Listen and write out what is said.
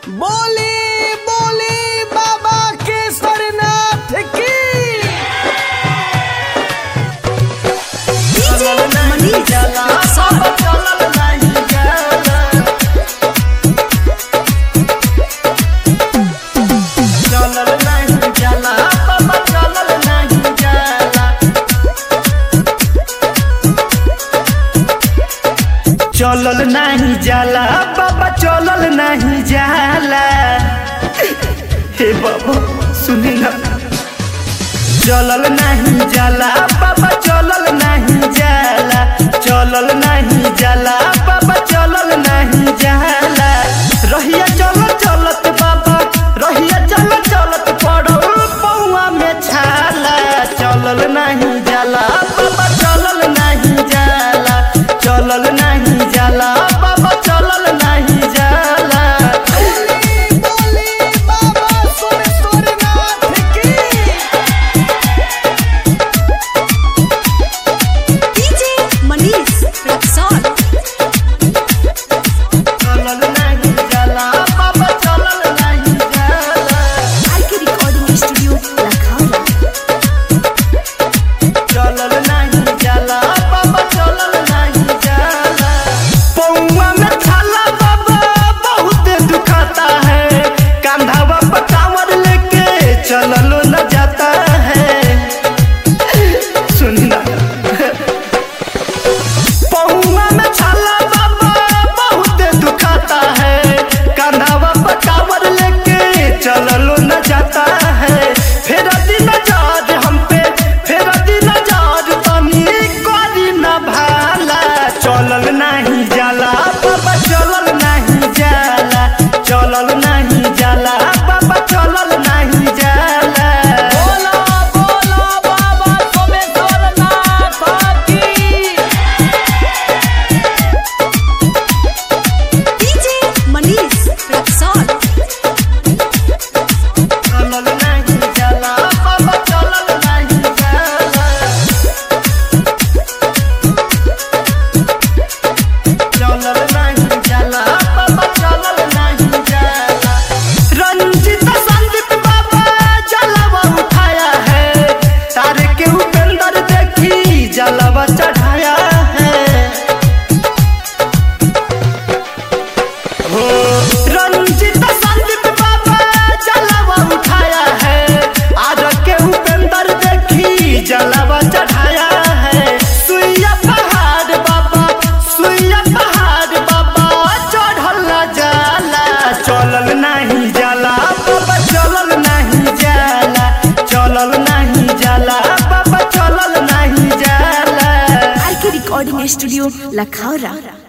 बोली बोली बाबा केसरनाथ की DJ Manish Rexon. चलल नहीं जाला बाबा चलल नहीं जाला चलल नहीं जाला बाबा चलल नहीं जाला हे बाबा सुनी ना चलल नहीं जाला बाबा चलल नहीं जाला चलल नहीं जाला बाबा चलल नहीं जाला रहिया चल चलत बाबा रहिया चल चलत पड़ो पौआ में छाला चलल नहीं जाला बाबा चलल नहीं जाला चलल नहीं जाला बाबा चलल नहीं जाला बोली बोली बाबा सोमेश्वरनाथ की DJ Manish Rexon. चलल नहीं जाला बाबा चलल नहीं जाला IK Recording Studio, Lakhara. चलल नहीं जाला बाबा चलल नहीं जाला पौआ में छाला बाबा बहुत दुखाता है कंधावा पर कांवर लेके चललो न जाता है सुनना पौआ में छाला बाबा बहुत दुखाता है कंधावा पर कांवर लेके चललो न जाता है फिर दिन जाज हम पे फिर दिन जाज तनी करी न भाला चलल नहीं जाला बाबा चलल नहीं जाला चलल नहीं जाला बाबा चलल नहीं जाला बोला बोला बाबा सोमेश्वरनाथ की DJ Manish Rexon. चलल नहीं जाला बाबा चलल नहीं जाला चलल नहीं जाला बाबा चलल नहीं जाला रंजित संदीप बाबा जलवा उठाया है तारे के उपेंद्र देखी जलवा चढ़ाया है हो रंजित संदीप बाबा जलवा उठाया है आज के उपेंद्र देखी जलवा चढ़ाया है सुइया पहाड़ बाबा सुइया पहाड़ बाबा चढ़ल न जाला चलल नहीं जाला बाबा चलल नहीं जाला चलल नहीं जाला बाबा चलल नहीं जाला IK Recording Studio, Lakhara.